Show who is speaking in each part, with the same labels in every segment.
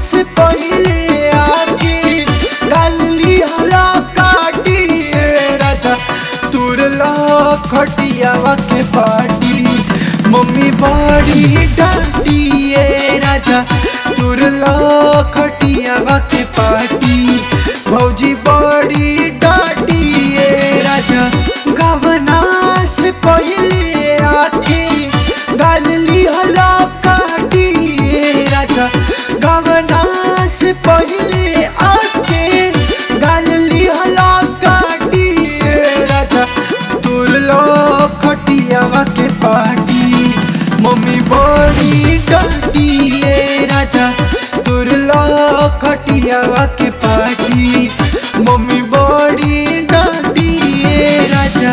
Speaker 1: से पहले आके डाली हला काटी ए राजा तुरला खटियावा के पाटी मम्मी बड़ी डांटी ए राजा तुरला खटियावा के पाटी भौजी बड़ी डांटी ए राजा गवना से पहले आके गाल लिहला काटी ए राजा गवना से पहले आके गाल लिहला काटी ए राजा तुरलो खटियावा के पाटी मम्मी बड़ी डांटी ए राजा तुरलो खटियावा के पाटी मम्मी बड़ी डांटी ए राजा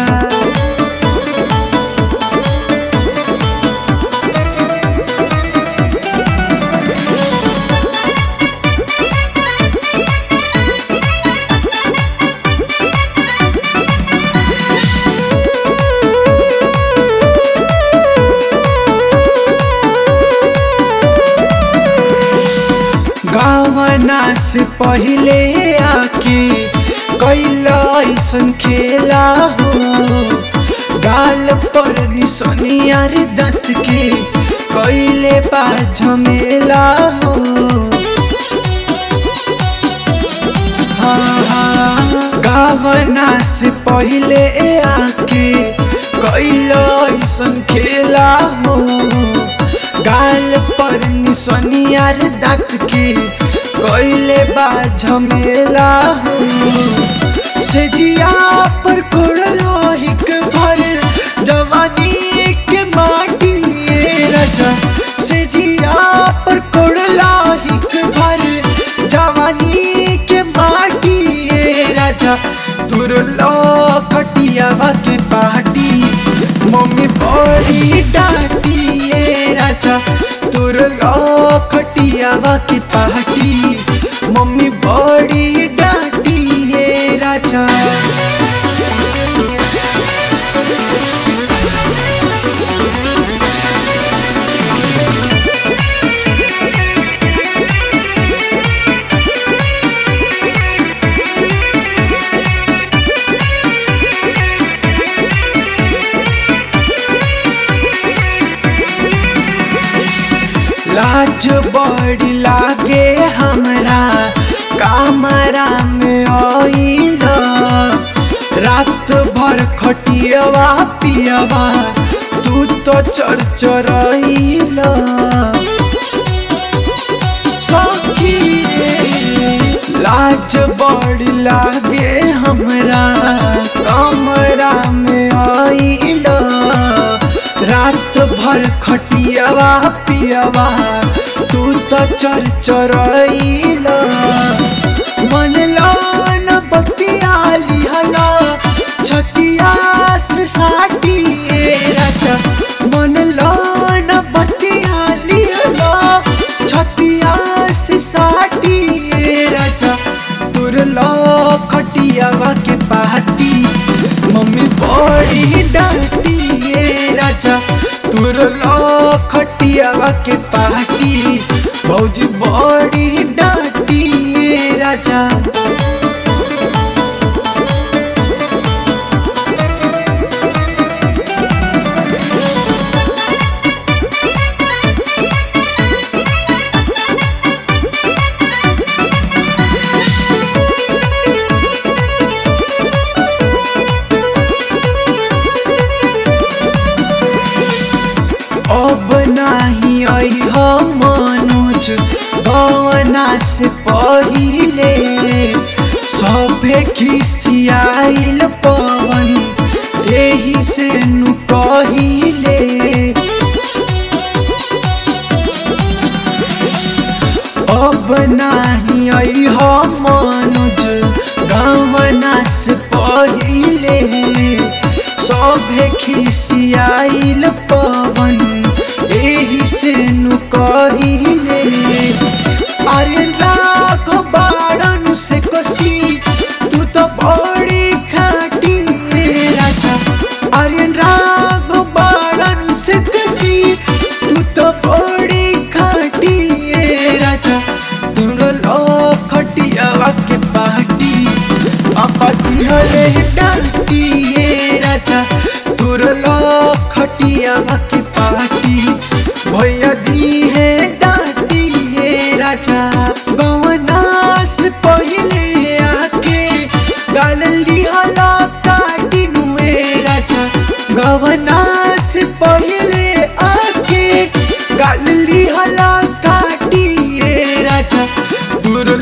Speaker 1: गावना से पहले आके कैला ऐसन खेला हो गाल पर निसनियार दत के कैले बा झमेला हो हाँ, हाँ, गावना से पहले आके कैला ऐसन खेला हो गाल पर निसनियार दात के कैले बा झमेला हो से जिया पर कोड़लो हिक भर जवानी के माटी ए राजा से जिया पर कोड़ला हिक भर जवानी के माटी ए राजा तुरलो खटियावा के पाटी मम्मी बड़ी डांटी ए राजा तुरलो खटियावा के पाटी मम्मी बड़ी डांटी ए राजा लाज बड़ी लागे हमरा कामरा में आइल रात भर खटियवा पियवा तू तो चरचरइल सखी रे, लाज बड़ी लागे हमरा कमरा में आइल रात भर खटियवा पियवा तू तो चर चरइल मन लान बतिया लिहला छतिया से साटी ए राजा मन लान बतिया लिहला छतिया से साटी ए राजा तुरलो खटियावा के पाती मम्मी बड़ी डांटी ए राजा तुरलो खटियावा के पाटी भौजी बड़ी डांटी ए राजा अब नाही अइह मनोज भवना से पहिले सभे खिसियाइल पवन एही से नु कहिले अब नाही अइह मनोज गवना से पहिले सभे खिसियाइल पवन एही से नु कहिले अरे लाख बाड़न से कसी तू तो बड़ी खाटी रे राजा अरे राग बाड़न से कसी तू तो बड़ी खाटी रे राजा तू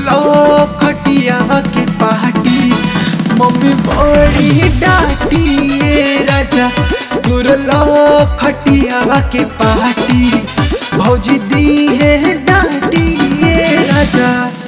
Speaker 1: तुरलो खटियावा के पाटी मम्मी बड़ी डांटी ये राजा तुरलो खटियावा के पाटी भौजी दी है डांटी ये राजा